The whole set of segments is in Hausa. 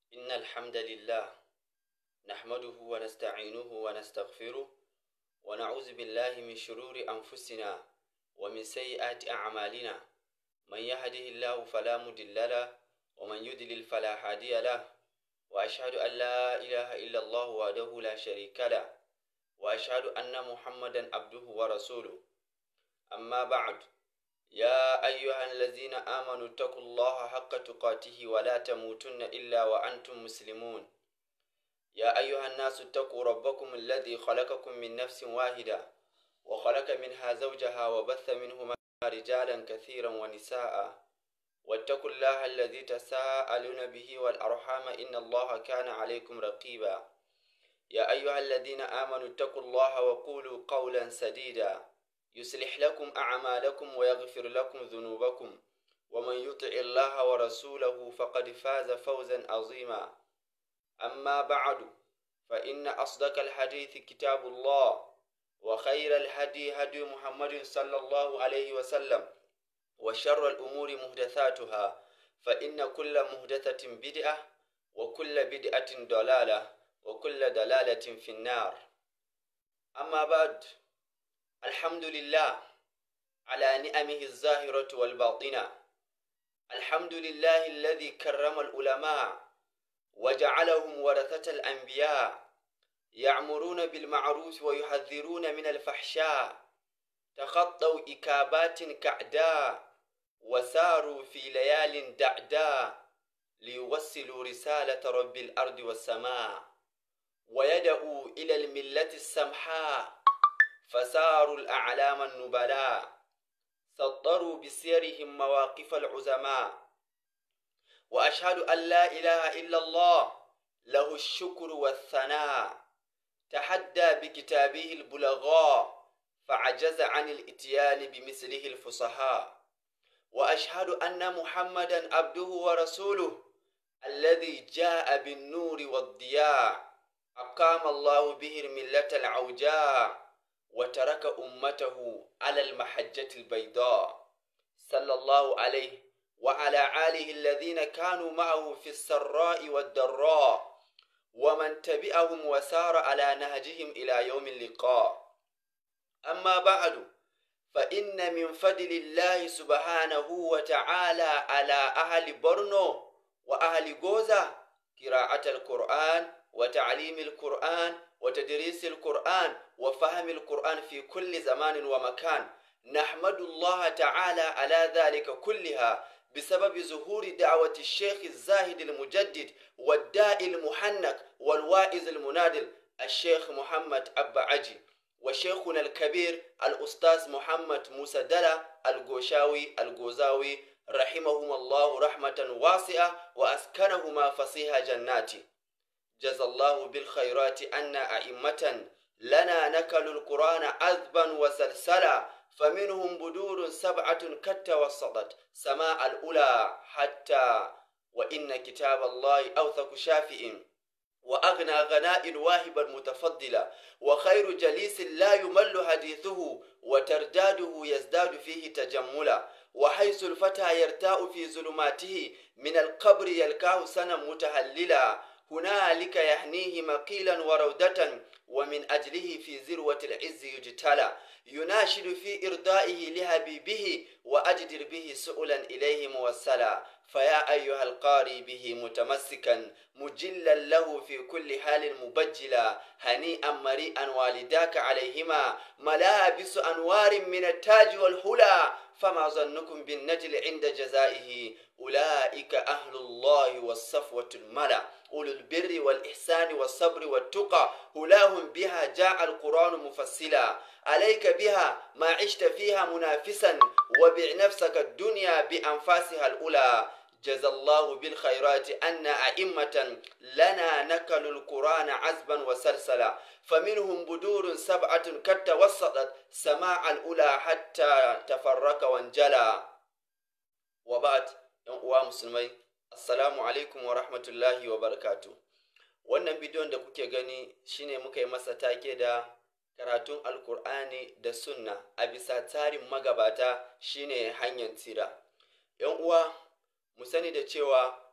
إن الحمد لله نحمده ونستعينه ونستغفره ونعوذ بالله من شرور أنفسنا ومن سيئات أعمالنا من يهده الله فلا مضل له ومن يضلل فلا هادي له وأشهد أن لا إله إلا الله وحده لا شريك له وأشهد أن محمدا عبده ورسوله أما بعد يا أيها الذين آمنوا اتقوا الله حق تقاته ولا تموتن إلا وأنتم مسلمون يا أيها الناس اتقوا ربكم الذي خلقكم من نفس واحدة وخلق منها زوجها وبث منهما رجالا كثيرا ونساء واتقوا الله الذي تساءلون به والأرحام إن الله كان عليكم رقيبا يا أيها الذين آمنوا اتقوا الله وقولوا قولا سديدا يصلح لكم أعمالكم ويغفر لكم ذنوبكم ومن يطع الله ورسوله فقد فاز فوزا عظيما أما بعد فإن أصدق الحديث كتاب الله وخير الهدي هدي محمد صلى الله عليه وسلم وشر الأمور محدثاتها فإن كل محدثة بدعة وكل بدعة ضلالة وكل دلالة في النار أما بعد الحمد لله على نعمه الظاهرة والباطنة الحمد لله الذي كرم العلماء وجعلهم ورثة الأنبياء يعمرون بالمعروف ويحذرون من الفحشاء تخطوا إكابات كعداء وساروا في ليال دعداء ليوصلوا رسالة رب الأرض والسماء ويدعوا إلى الملة السمحاء فساروا الأعلام النبلاء سطروا بسيرهم مواقف العزماء وأشهد أن لا إله إلا الله له الشكر والثناء تحدى بكتابه البلغاء فعجز عن الاتيان بمثله الفصحاء وأشهد أن محمدا عبده ورسوله الذي جاء بالنور والضياء أقام الله به الملة العوجاء وترك أمته على المحجة البيضاء صلى الله عليه وعلى آله الذين كانوا معه في السراء والضراء ومن تبعهم وسار على نهجهم إلى يوم اللقاء أما بعد فإن من فضل الله سبحانه وتعالى على أهل برنو وأهل غوزة قراءة القرآن وتعليم القرآن وتدريس القرآن وفهم القرآن في كل زمان ومكان نحمد الله تعالى على ذلك كلها بسبب ظهور دعوة الشيخ الزاهد المجدد والداء المحنك والواعظ المنادل الشيخ محمد أبا عجي وشيخنا الكبير الأستاذ محمد موسى دلا الغوشاوي الغوزاوي رحمهما الله رحمة واسعة وأسكنهما فصيح جناتي جزى الله بالخيرات أن أئمة لنا نكلوا القرآن عذبا وسلسلا فمنهم بدور سبعة كتوسطت سماء الأولى حتى وإن كتاب الله أوثق شافئ وأغنى غناء واهبا متفضلا وخير جليس لا يمل حديثه وترداده يزداد فيه تجملا وحيث الفتى يرتاء في ظلماته من القبر يلقاه سنا متهللا هنالك يهنيه مقيلا ورودة ومن أجله في ذروة العز يجتلى يناشد في إرضائه لحبيبه وأجدر به سؤلا إليه موسلا فيا أيها القاري به متمسكا مجلا له في كل حال مبجلا هنيئا مريئا والداك عليهما ملابس أنوار من التاج والهلا فما ظنكم بالنجل عند جزائه أولئك أهل الله والصفوة الملا أولو البر والإحسان والصبر والتقى هلاهم بها جاء القرآن مفصلا عليك بها ما عشت فيها منافسا وبع نفسك الدنيا بأنفاسها الأولى جزى الله بالخيرات أن أئمة لنا نكلوا القرآن عزبا وسلسلا فمنهم بدور سبعة قد توسطت سماع الأولى حتى تفرق وانجلى وبعد uwa musulmai assalamu alaikum wa rahmatullahi wa barakatu wannan bidiyon da kuke gani shine muka yi masa take da karatun alkur'ani da sunna a bisa tsarin magabata shine hanyar tsira yan uwa mu sani da cewa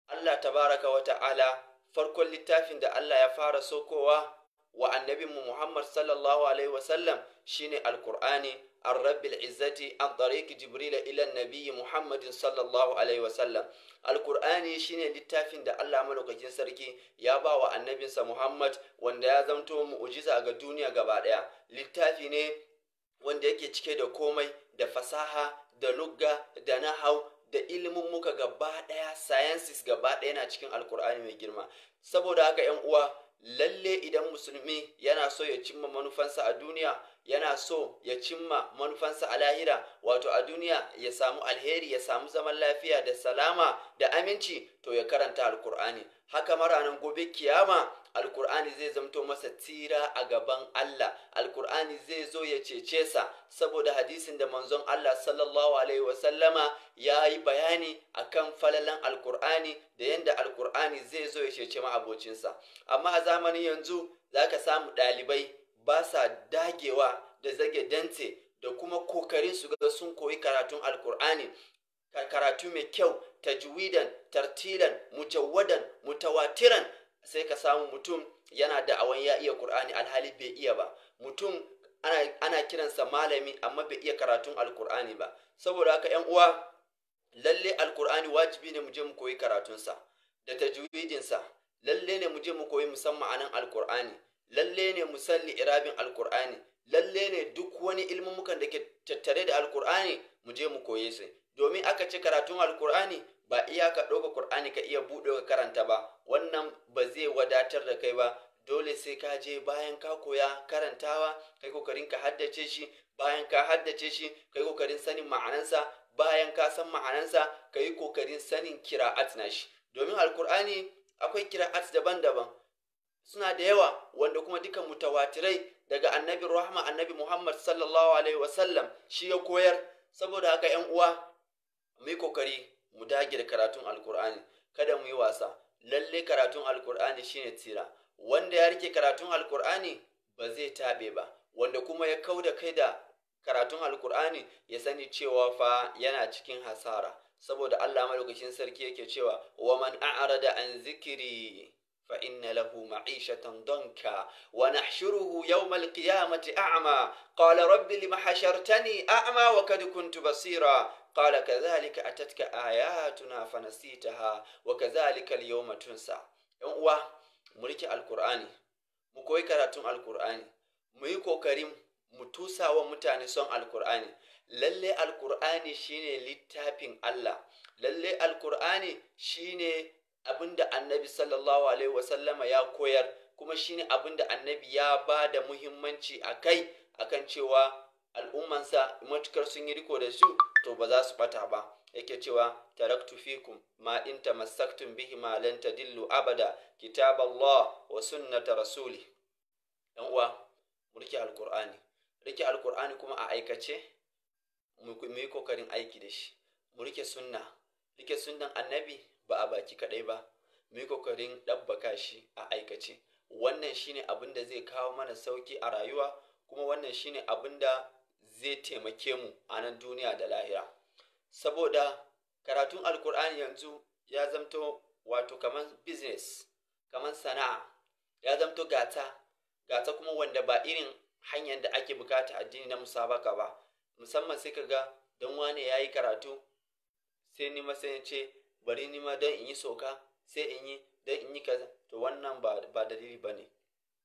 Allah tabaraka wa ta'ala farkon littafin da Allah ya fara sokowa wa annabinmu Muhammad sallallahu alaihi wasallam shine alkur'ani an rabbil izzati an tariqi jibrila ila nabiyyi Muhammadin sallallahu alaihi wasallam alkur'ani shine littafin da Allah malaukakin sarki ya ba wa annabinsa Muhammad wanda ya zamto mu'ujiza ga duniya gaba daya littafi ne wanda yake cike da komai da fasaha da lugga da nahau da ilimin muka gaba ɗaya sciences gaba ɗaya na cikin alkur'ani mai girma saboda haka yan uwa lalle idan musulmi yana so ya cimma manufansa a duniya yana so ya cimma manufansa a lahira wato a duniya ya samu alheri ya samu zaman lafiya da salama da aminci to ya karanta alkur'ani haka maranan gobe kiyama alkur'ani zai zamto masa tsira a gaban Allah alkur'ani zai zo ya cece sa saboda hadisin da manzon Allah sallallahu alaihi wasallama ya yi bayani akan falalan alkur'ani da yadda alkur'ani zai zo ya cece ma'abocinsa amma a zamanin yanzu za ka samu ɗalibai ba sa dagewa da zage dantse da kuma kokarin su ga sun koyi karatun alkur'ani karatu mai kyau tajwidan tartilan mujawwadan mutawatiran sai ka samu mutum yana da'awan ya iya Kur'ani alhali bai iya ba mutum ana, ana kiransa malami amma bai iya karatun alkur'ani ba saboda haka yan uwa lalle alkur'ani wajibi ne mu je mu koyi karatunsa da tajwidinsa lalle ne mu je mu koyi musamman anan alkur'ani lalle ne mu salli irabin alkur'ani lalle ne duk wani ilmumukan da ke tattare da alkur'ani mu je mu koye su domin aka ce karatun alkur'ani ba iya ka ɗauka Kur'ani ka iya buɗe ka karanta ba wannan ba zai wadatar da kai ba dole sai ka je bayan ka koya karantawa kai kokarin ka haddace shi bayan ka haddace shi kai kokarin sanin ma'anansa bayan ka san ma'anansa ka yi kokarin sanin kira'at na shi domin alkur'ani akwai kira'at daban-daban suna da yawa wanda kuma duka mutawatirai daga annabi rahma annabi muhammad sallallahu alaihi wasallam shi ya koyar saboda haka yan uwa mu yi kokari mu dage da karatun alkur'ani kada mu yi wasa lalle karatun alkur'ani shine tsira wanda ya rike karatun alkur'ani ba zai taɓe ba wanda kuma ya kau da kai da karatun alkur'ani ya sani cewa fa yana cikin hasara saboda allah malaukakin sarki yake cewa wa man a'rada an zikiri fa inna lahu ma'ishatan danka wa nahshuruhu yawmal qiyamati a'ma qala rabbi lima hashartani a'ma wa kad kuntu basira قال كذلك أتتك آياتنا فنسيتها وكذلك اليوم تنسى ‘yan uwa mu rike alkur'ani mu koyi karatun alkur'ani mu yi kokarin mu tusa wa mutane son alkur'ani lalle alkur'ani shine littafin Allah lalle alkur'ani shine abinda annabi sallallahu alaihi wasallama ya koyar kuma shine abinda annabi ya ba da muhimmanci a kai akan cewa al'ummansa matukar sun yi riko da su to ba za su bata ba yake cewa taraktu fikum ma in tamassaktum bihi ma lan tadillu abada kitab Allah wa sunnata rasuli dan uwa mu rike alqur'ani rike alqur'ani kuma a aikace mu yi kokarin aiki da shi mu rike sunna rike sunnan annabi ba a baki kadai ba mu yi kokarin dabbaka shi a aikace wannan shine abin da zai kawo mana sauki a rayuwa kuma wannan shine abin da zai taimake mu a nan duniya da lahira saboda karatun alkur'ani yanzu ya zamto wato kamar business kamar sana'a ya zamto gata gata kuma wanda ba irin hanyar da ake bukata addini na musabaka ba musamman sai kaga don wane ya yi karatu sai ni sai ce bari ni ma don in yi soka sai in yi don in yi kaza to wannan ba dalili ba ne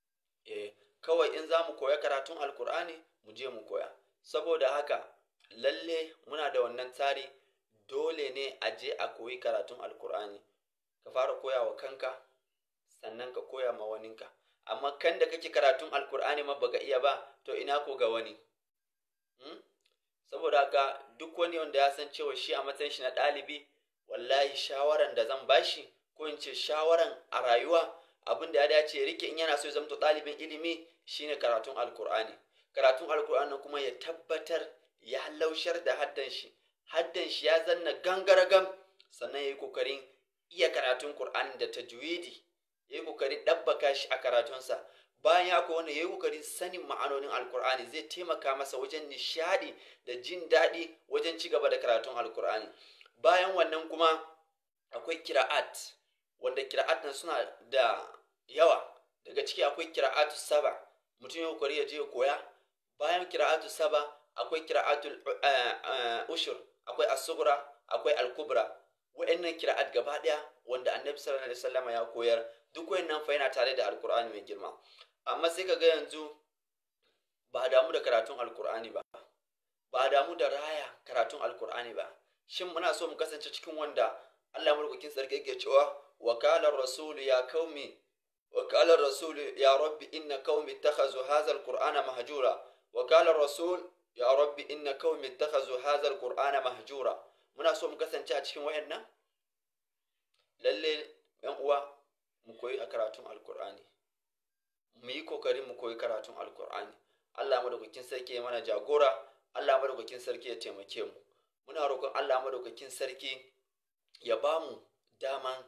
eh kawai in za mu koya karatun alkur'ani mu je mu koya saboda haka lalle muna da wannan tsari dole ne a je a koyi karatun alkur'ani ka fara koya wa kanka sannan ka koya ma waninka amma kan da kake karatun alkur'ani ma baka iya ba to ina ko ga wani hmm? saboda haka duk wani wanda ya san cewa shi a matsayin shi na ɗalibi wallahi shawaran da zan bashi ko in ce shawaran a rayuwa abin da ya dace rike in yana so ya zamto ɗalibin ilimi shine karatun alkur'ani karatun alkur'ani kuma ya tabbatar ya laushar da haddan shi haddan shi ya zanna gangaragam sannan ya yi kokarin iya karatun Kur'ani da tajwidi ya yi kokarin ɗabbaka shi a karatunsa bayan ya koyi wannan ya yi kokarin sanin ma'anonin alkur'ani zai taimaka masa wajen nishadi da jin daɗi wajen ci gaba da karatun alkur'ani bayan wannan kuma akwai kira'at wanda kira'at nan suna da yawa daga ciki akwai kira'atu saba mutum ya kokari ya je ya koya bayan kira'atu saba akwai kira'atul ushur akwai as-sughra akwai al-kubra wa'annan kira'at gaba daya wanda annabi sallallahu alaihi wasallam ya koyar duk wayannan fa yana tare da alqur'ani mai girma amma sai kaga yanzu ba damu da karatun alqur'ani ba ba damu da raya karatun alqur'ani ba shin muna so mu kasance cikin wanda Allah mulkin sarki yake cewa wakalar rasul ya kaumi وقال الرسول يا رب إن قوم اتخذوا هذا القرآن مهجورا وقال الرسول يا رب إن قوم اتخذوا هذا القرآن مهجورا muna so mu kasance a cikin wayannan lalle yan uwa mu koyi a karatun alkur'ani mu yi kokarin mu koyi karatun alkur'ani Allah madaukakin sarki ya mana jagora Allah madaukakin sarki ya taimake mu muna roƙon Allah madaukakin sarki ya ba mu daman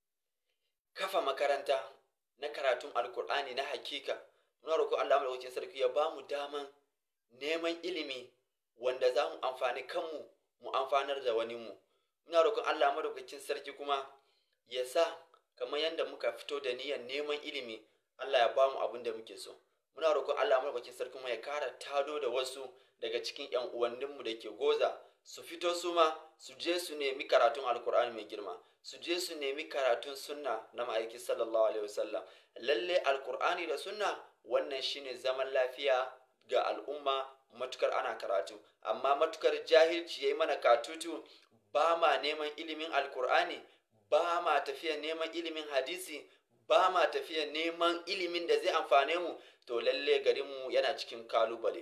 kafa makaranta na karatun alkur'ani na hakika muna roƙon Allah madaukakin sarki ya ba mu daman neman ilimi wanda za mu amfani kanmu mu amfanar da wani mu muna roƙon Allah madaukakin sarki kuma ya sa kamar yadda muka fito da niyyar neman ilimi Allah ya ba mu abin da muke so muna roƙon Allah madaukakin sarki kuma ya kara tado da wasu daga cikin yan uwanninmu da ke goza su fito su ma su je su nemi karatun alkur'ani mai girma su je su nemi karatun sunna na ma'aiki sallallahu alaihi wasallam lalle alkur'ani da sunna wannan shine zaman lafiya ga al'umma matukar ana karatu amma matukar jahilci yayi mana katutu ba ma neman ilimin alkur'ani ba ma tafiya neman ilimin hadisi ba ma tafiya neman ilimin da zai amfane mu to lalle garinmu yana cikin kalubale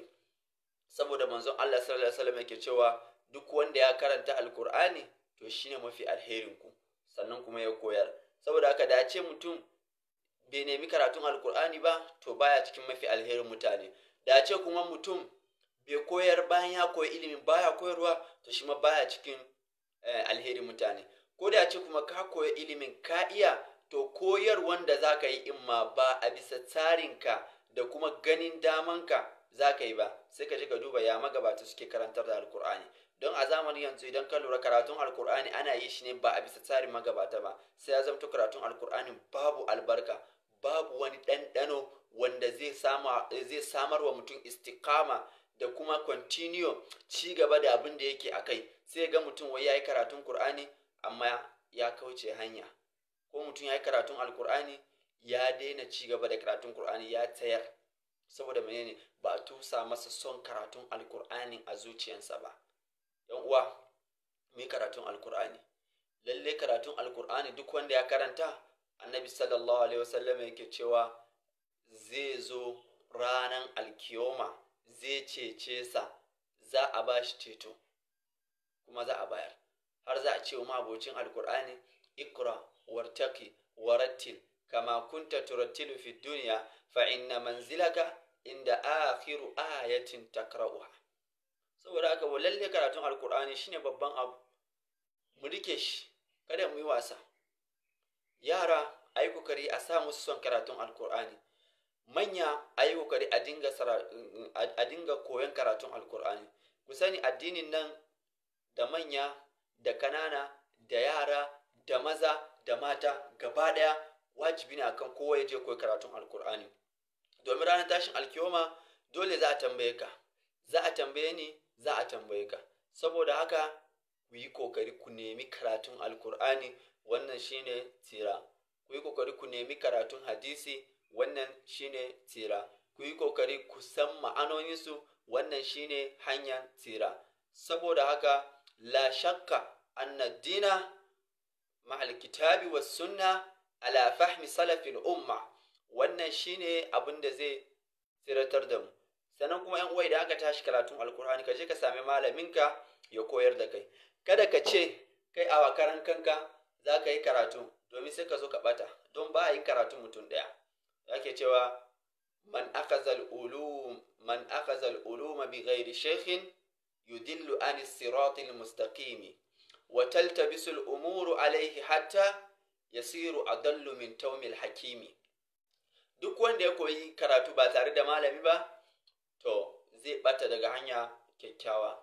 saboda manzon Allah sallallahu alaihi wasallam yake cewa duk wanda ya karanta alkur'ani to shine mafi alherin ku sannan kuma ya koyar saboda haka da ce mutum bai nemi karatun alkur'ani ba to baya cikin mafi alherin mutane da ce kuma mutum bai koyar bayan ya koyi ilimin baya koyarwa to shi ma baya cikin alherin mutane ko da ce kuma ka koyi ilimin ka iya to koyar wanda za ka yi imma ba a bisa tsarinka da kuma ganin damanka za ka yi ba sai ka je ka duba ya magabata suke karantar da alkur'ani don a zamanin yanzu idan ka lura karatun alkur'ani ana yi shi ne ba a bisa tsarin magabata ba sai ya zamto karatun alkur'ani babu albarka babu wani ɗanɗano wanda zai samar wa mutum istikama da kuma continue ci gaba da abin da yake a kai sai ga mutum wai ya yi karatun kur'ani amma ya kauce hanya ko mutum ya yi karatun alkur'ani ya daina ci gaba da karatun kur'ani ya tayar saboda menene ba a tusa masa son karatun alkur'ani a zuciyarsa ba yan uwa mu karatun alkur'ani lalle karatun alkur'ani duk wanda ya karanta annabi sallallahu alaihi wasallam yake cewa zai zo ranan alkiyoma zai cece sa za a ba shi ceto kuma za a bayar har za a ce wa abocin alkur'ani ikra wartaki warattil kama kunta turattilu fi duniya fa inna manzilaka inda akhiru ayatin takra'uha saboda haka lalle karatun alkur'ani shine babban abu mu rike shi kada mu yi wasa yara a yi kokari a sa musu son karatun alkur'ani manya a yi kokari a dinga koyon karatun alkur'ani ku sani addinin nan da manya da kanana da yara da maza da mata gaba daya wajibi ne akan kowa ya je koyi karatun alkur'ani domin ranar tashin alkiyoma dole za a tambaye ka za a tambaye ni za a tambaye ka saboda haka ku yi kokari ku nemi karatun alkur'ani wannan shine tsira ku yi kokari ku nemi karatun hadisi wannan shine tsira ku yi kokari ku san ma'anoninsu wannan shine hanyar tsira saboda haka la shakka anna dina ma'al kitabi was sunna ala fahmi salafin umma wannan shine abin da zai tsiratar da mu sannan kuma yan uwa idan aka tashi karatun alkur'ani ka je ka sami malaminka ya koyar da kai kada ka ce kai a wakaran kanka za ka yi karatu domin sai ka zo ka bata don ba a yin karatu mutum ɗaya ake cewa man akazal ulum man akazal uluma bi ghairi shaykhin yudillu an siratil mustaqim wa taltabisu al umuru alayhi hatta yasiru adallu min tawmil hakimi duk wanda ya koyi karatu ba tare da malami ba to zai bata daga hanya kyakkyawa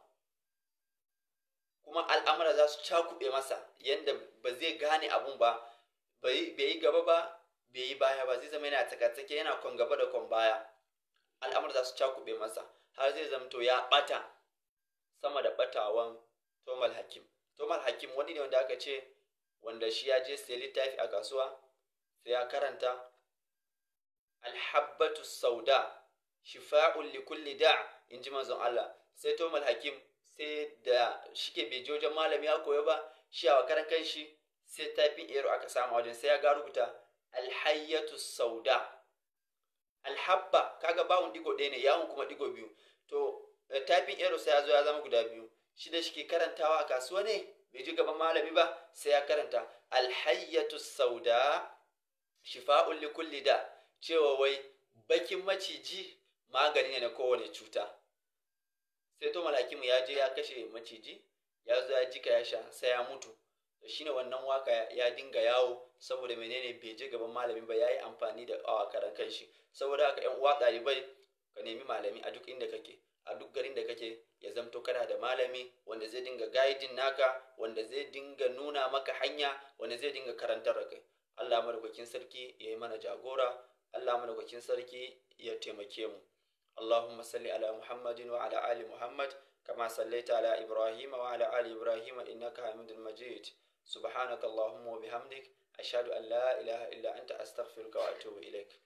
kuma al'amura za su cakuɓe masa yadda ba zai gane abun ba bai yi gaba ba bai yi baya ba zai zama yana tsakatsake yana kwan gaba da kwan baya al'amur za su cakube masa har zai zamto ya bata sama da batawan tomal hakim tomal hakim wani ne wanda aka ce wanda shi ya je sai littafi a kasuwa sai ya karanta alhabbatu sauda shifa'un li kulli da in ji manzon Allah sai tomal hakim sai da shike bai je wajen malami ya koyo ba shi a karan kanshi sai tafin ero aka samu wajen sai ya ga rubuta alhayyatu sauda alhabba kaga bawun digo ɗaya ne yawon kuma digo biyu to tafin ero sai ya zo ya zama guda biyu shi da shike karantawa a kasuwa ne bai ji gaban malami ba sai ya karanta alhayyatu sauda shifa'un li kulli da cewa wai bakin maciji magani ne na kowane cuta sai to malakimu ya je ya kashe maciji ya zo ya jika ya sha sai ya mutu da shine wannan waka ya dinga yawo saboda menene bai je gaban malami ba ya yi amfani da awa karan kanshi saboda haka yan uwa ɗalibai ka nemi malami a duk inda kake a duk garin da kake ya zamto kana da malami wanda zai dinga gaidin naka wanda zai dinga nuna maka hanya wanda zai dinga karantar da kai Allah madaukakin sarki ya yi mana jagora Allah madaukakin sarki ya taimake mu اللهم صل على محمد وعلى آل محمد كما صليت على إبراهيم وعلى آل إبراهيم إنك حميد مجيد سبحانك اللهم وبحمدك أشهد أن لا إله إلا أنت أستغفرك وأتوب إليك